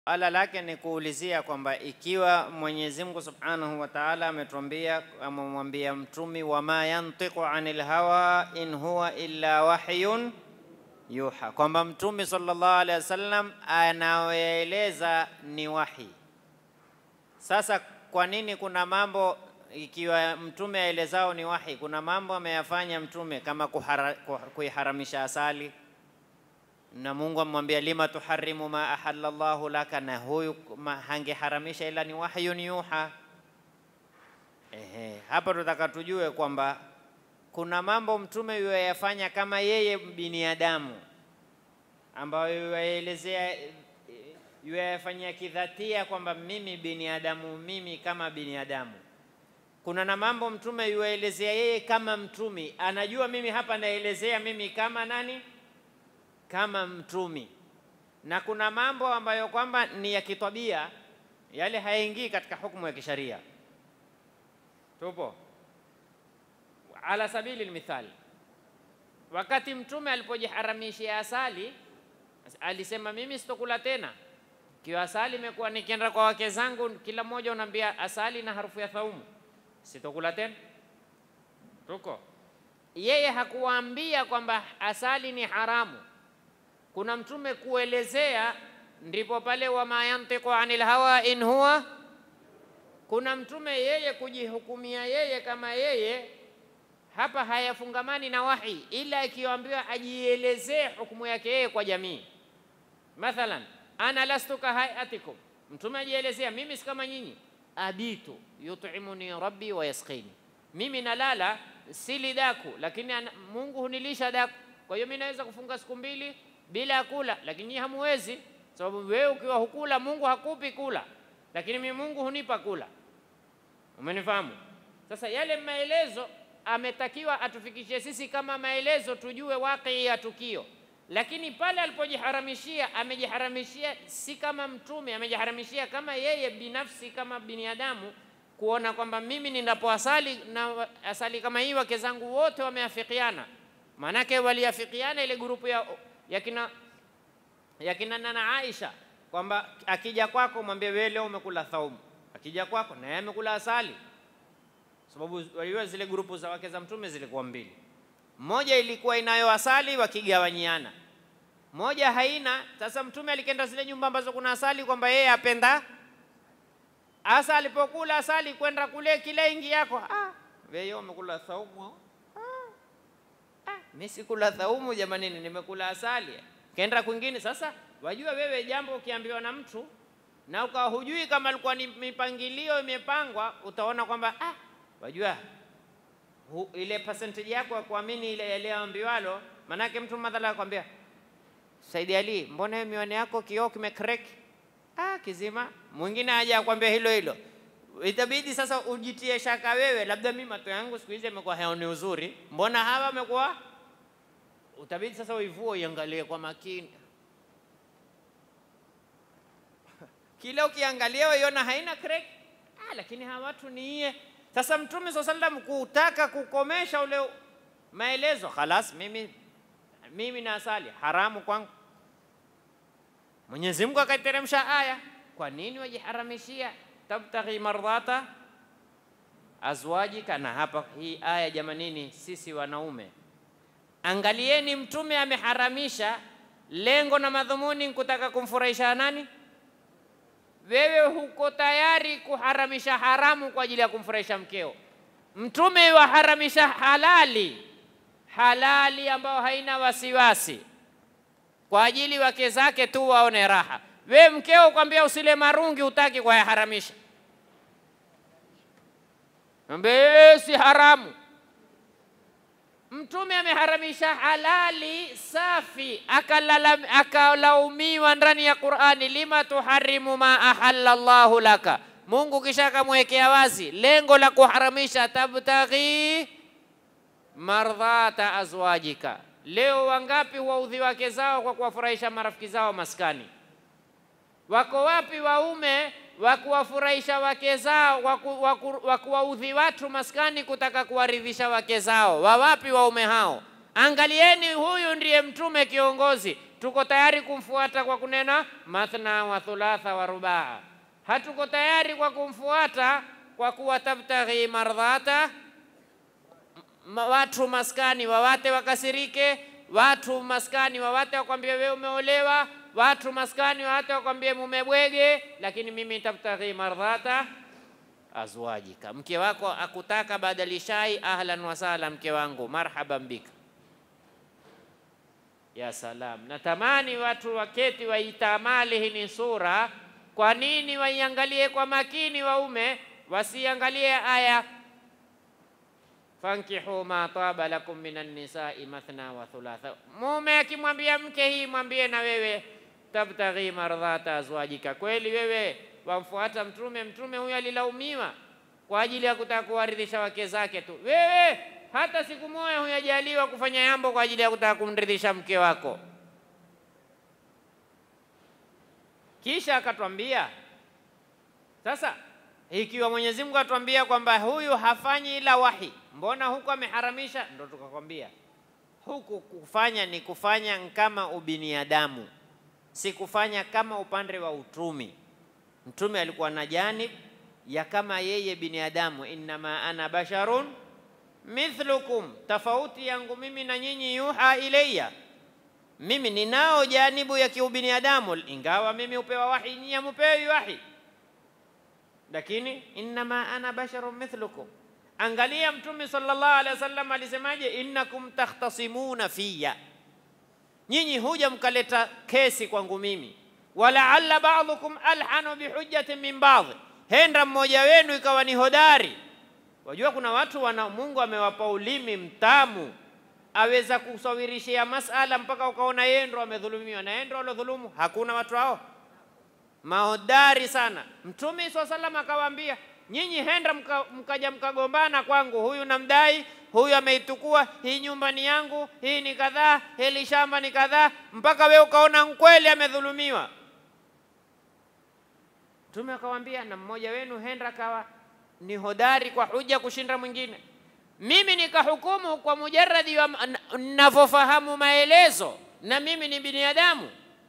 Ala lake ni kuulizia kwamba ikiwa Mwenyezi Mungu Subhanahu wa Ta'ala ametuambia amemwambia mtumi wama yantiqu anil hawa in huwa illa wahyun yuha, kwamba mtume sallallahu alaihi wasallam anaoeleza ni wahi. Sasa kwa nini kuna mambo ikiwa mtume aelezao ni wahi, kuna mambo ameyafanya mtume kama kuhara, kuiharamisha asali na Mungu amwambia lima tuharimu ma ahalla Allahu laka, na huyu hangeharamisha ila ni wahyun yuha. Ehe, hapa tutaka tujue kwamba kuna mambo mtume yuwayafanya kama yeye binadamu, ambayo yuwaelezea yuwayafanyia kidhatia kwamba mimi binadamu, mimi kama binadamu. Kuna na mambo mtume yuwaelezea yeye kama mtumi, anajua mimi hapa naelezea mimi kama nani kama mtumi, na kuna mambo ambayo kwamba ni ya kitabia, yale hayaingii katika hukumu ya kisharia. Tupo ala sabili lmithali, wakati mtume alipojiharamishia asali alisema, mimi sitokula tena kiwa asali imekuwa nikienda kwa wake zangu, kila mmoja unaambia asali na harufu ya thaumu, sitokula tena. Tuko yeye hakuwaambia kwamba asali ni haramu kuna mtume kuelezea, ndipo pale wama yantiqu anil hawa in huwa. Kuna mtume yeye kujihukumia yeye kama yeye, hapa hayafungamani na wahi, ila ikiambiwa ajielezee hukumu yake yeye kwa jamii. Mathalan, ana lastu kahayatikum, mtume ajielezea, mimi si kama nyinyi. Abitu yutimuni rabbi wa yasqini, mimi nalala sili daku, lakini Mungu hunilisha daku. Kwa hiyo mimi naweza kufunga siku mbili bila ya kula, lakini nyinyi hamuwezi, sababu wewe ukiwa hukula Mungu hakupi kula, lakini mimi Mungu hunipa kula. Umenifahamu? Sasa yale maelezo ametakiwa atufikishie sisi kama maelezo, tujue wakii ya tukio, lakini pale alipojiharamishia, amejiharamishia si kama mtume, amejiharamishia kama yeye binafsi, kama binadamu, kuona kwamba mimi ninapoasali na asali kama hii, wake zangu wote wameafikiana. Maanake waliafikiana ile grupu ya yakina yakina nana Aisha kwamba akija kwako mwambie wewe leo umekula thaumu, akija kwako naye amekula asali, sababu waliwa zile grupu za wake za mtume zilikuwa mbili, moja ilikuwa inayo asali wakigawanyiana, moja haina. Sasa mtume alikenda zile nyumba ambazo kuna asali, kwamba yeye apenda asa, alipokula asali kwenda kule kile ingi yako, ah, wewe umekula thaumu mimi sikula thaumu jamanini, nimekula asali. Kaenda kwingine. Sasa wajua wewe, jambo ukiambiwa na mtu na ukawa hujui kama alikuwa ni mipangilio imepangwa, utaona kwamba ah, wajua hu, ile percentage yako ya kuamini ile yaliyoambiwalo. Manake mtu madhala akwambia, Saidi Ali, mbona hiyo miwani yako kioo kimecrack? Ah, kizima. Mwingine aje akwambia hilo hilo, itabidi sasa ujitie shaka wewe, labda mimi macho yangu siku hizi yamekuwa hayaoni uzuri, mbona hawa wamekuwa utabidi sasa uivue uiangalie kwa makini. Kila ukiangalia uiona haina crack, ah, lakini hawa watu ni iye. Sasa Mtume swalla sallam kutaka kukomesha ule maelezo, khalas, mimi mimi na asali haramu kwangu. Mwenyezi Mungu akaiteremsha aya, kwa nini wajiharamishia? tabtaghi mardhata azwajika. Na hapa hii aya jamanini, sisi wanaume Angalieni, mtume ameharamisha, lengo na madhumuni nkutaka kumfurahisha nani? Wewe huko tayari kuharamisha haramu kwa ajili ya kumfurahisha mkeo. Mtume waharamisha halali, halali ambayo haina wasiwasi, kwa ajili wake zake tu waone raha. We mkeo kwambia usile marungi, utaki kuyaharamisha, ambie si haramu Mtume ameharamisha halali safi, akalaumiwa ndani ya Qur'ani, lima tuharimu ma ahalla Allahu laka. Mungu kisha akamwekea wazi lengo la kuharamisha, tabtaghi mardhata azwajika. Leo wangapi waudhi wake zao kwa kuwafurahisha marafiki zao maskani? Wako wapi waume wa kuwafurahisha wake zao, wa kuwaudhi watu maskani kutaka kuwaridhisha wake zao? Wawapi waume hao? Angalieni, huyu ndiye mtume kiongozi. tuko tayari kumfuata kwa kunena mathna wa thulatha wa rubaa. Hatuko tayari kwa kumfuata kwa kuwa tabtaghi mardhata ma- watu maskani wawate wakasirike, watu maskani wawate wakwambie wewe umeolewa, watu maskani wawate wakwambie mumebwege, lakini mimi tabtaghi mardhata azwajika, mke wako akutaka badali shai, ahlan wasala, mke wangu, marhaban bika. Ya salam, natamani watu waketi waitamali hii ni sura. Kwa nini waiangalie kwa makini waume, wasiangalie aya fankihu ma taba lakum minan nisai mathna wa thulatha. Mume akimwambia mke hii, mwambie na wewe tabtaghi mardhata azwajika. Kweli wewe wamfuata Mtume? Mtume huyo alilaumiwa kwa ajili ya kutaka kuwaridhisha wake zake tu. Wewe hata siku moja huyajaliwa kufanya jambo kwa ajili ya kutaka kumridhisha mke wako. Kisha akatwambia sasa, ikiwa Mwenyezi Mungu atuambia kwamba huyu hafanyi ila wahi, mbona huku ameharamisha? Ndo tukakwambia huku kufanya ni kufanya kama ubiniadamu, si kufanya kama upande wa utumi. Mtume alikuwa na janib ya kama yeye binadamu, innama ana basharun mithlukum, tofauti yangu mimi na nyinyi, yuha ilayya, mimi ninao janibu ya kiubinadamu, ingawa mimi upewa wahi, nyinyi hamupewi wahi, lakini innama ana basharun mithlukum. Angalia Mtume sallallahu alaihi wasallam alisemaje, innakum takhtasimuna fiya, nyinyi huja mkaleta kesi kwangu mimi, walaalla ba'dukum alhanu bihujjatin min ba'd, henda mmoja wenu ikawa ni hodari. Wajua kuna watu wana Mungu amewapa ulimi mtamu, aweza kusawirishia masala mpaka ukaona yeye ndo amedhulumiwa na yeye ndo alodhulumu. Hakuna watu hao mahodari sana. Mtume swalla sallam akawaambia, nyinyi henda mka, mkaja mkagombana kwangu, huyu namdai, huyu ameitukua, hii nyumba ni yangu, hii ni kadhaa, hili shamba ni kadhaa, mpaka we ukaona kweli amedhulumiwa. Mtume akawaambia, na mmoja wenu henda akawa ni hodari kwa huja kushinda mwingine. Mimi nikahukumu kwa mujaradi wa ninavyofahamu maelezo, na mimi ni binadamu.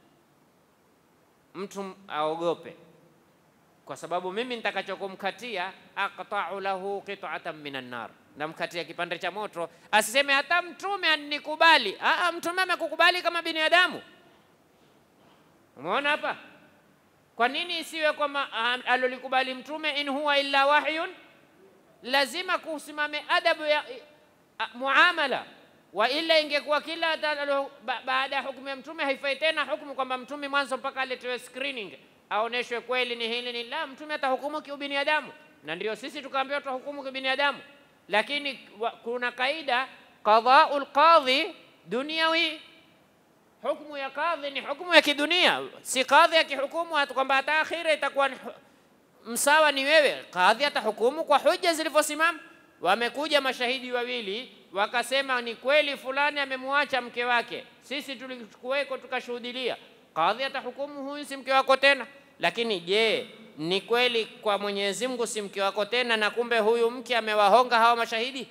Mtu aogope, kwa sababu mimi nitakachokumkatia aqta'u lahu qit'atan minan nar, namkatia kipande cha moto. Asiseme hata mtume anikubali. Aa, mtume amekukubali kama binadamu. Umeona hapa? Kwa nini isiwe kwamba alolikubali mtume in huwa illa wahyun? Lazima kusimame adabu ya a, muamala, wa ila ingekuwa kila ba, baada ya hukumu ya mtume haifai tena hukumu kwamba mtume mwanzo mpaka aletewe screening aoneshwe kweli ni hili ni la. Mtume atahukumu kiubinadamu, na ndio sisi tukaambiwa tuhukumu kibinadamu, lakini wa, kuna kaida qadhaul qadhi dunyawi Hukumu ya kadhi ni hukumu ya kidunia, si kadhi akihukumu kwamba hata akhira itakuwa msawa ni wewe. Kadhi atahukumu kwa hoja zilivyosimama. Wamekuja mashahidi wawili wakasema ni kweli fulani amemwacha mke wake, sisi tulikuweko tukashuhudilia. Kadhi atahukumu huyu si mke wako tena. Lakini je, ni kweli kwa Mwenyezi Mungu si mke wako tena, na kumbe huyu mke amewahonga hawa mashahidi?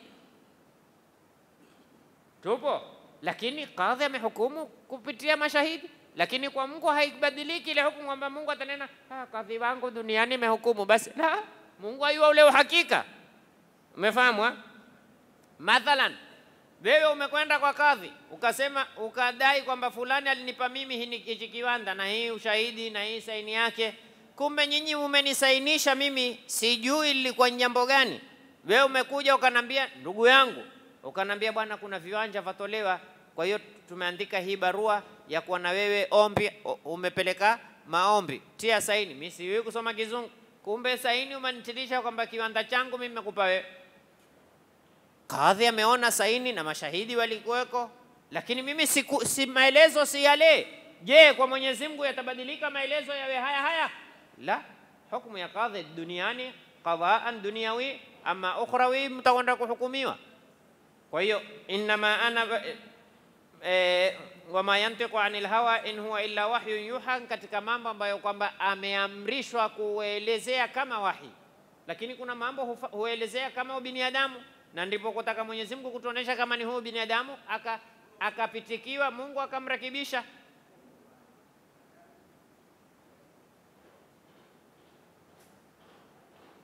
Tupo lakini kadhi amehukumu kupitia mashahidi, lakini kwa Mungu haibadiliki ile hukumu kwamba Mungu atanena ah, kadhi wangu duniani imehukumu basi. La, Mungu ayua ule uhakika. Umefahamu? Mathalan, wewe umekwenda kwa kadhi ukasema, ukadai kwamba fulani alinipa mimi hichi kiwanda na hii ushahidi na hii saini yake, kumbe nyinyi umenisainisha mimi, sijui lilikuwa jambo gani. Wewe umekuja ukanambia, ndugu yangu ukanambia bwana, kuna viwanja vatolewa, kwa hiyo tumeandika hii barua ya kuwa na wewe ombi, umepeleka maombi, tia saini. Mimi siwi kusoma Kizungu, kumbe saini umenitilisha kwamba kiwanda changu mimi nimekupa wewe. Kadhi ameona saini na mashahidi walikuweko, lakini mimi siku, si maelezo si yale. Je, kwa Mwenyezi Mungu yatabadilika maelezo yawe haya haya? La, hukumu ya kadhi duniani qadaan dunyawi, ama ukhrawi mtakwenda kuhukumiwa kwa hiyo innama ana e, wama yantiqu anil hawa in huwa illa wahyun yuha, katika mambo ambayo kwamba ameamrishwa kuelezea kama wahi, lakini kuna mambo huelezea kama ubinadamu, na ndipo kutaka Mwenyezi Mungu kutuonesha kama ni huyu binadamu, akapitikiwa Mungu akamrekebisha.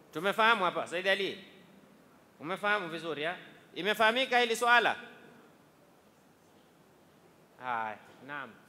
Tumefahamu hapa, Said Ali, umefahamu vizuri ha? Imefahamika hili swala? Haya, naam.